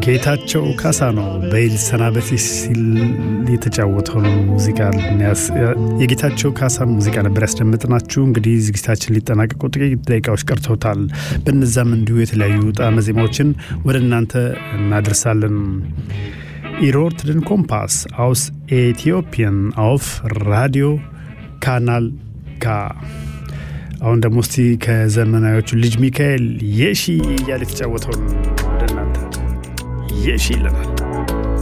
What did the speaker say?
ጌታቸው ካሳ ነው በይል ሰናበቴ ሲል የተጫወተውን ሙዚቃ የጌታቸው ካሳን ሙዚቃ ነበር ያስደምጥናችሁ። እንግዲህ ዝግጅታችን ሊጠናቀቁ ጥቂት ደቂቃዎች ቀርተውታል። በነዛም እንዲሁ የተለያዩ ጣዕመ ዜማዎችን ወደ እናንተ እናደርሳለን። ኢሮርትድን ኮምፓስ አውስ ኤቲዮፒያን አውፍ ራዲዮ ካናል ካ አሁን ደግሞ እስቲ ከዘመናዎቹ ልጅ ሚካኤል የሺ እያለ የተጫወተውን ወደ እናንተ የሺ ይለናል።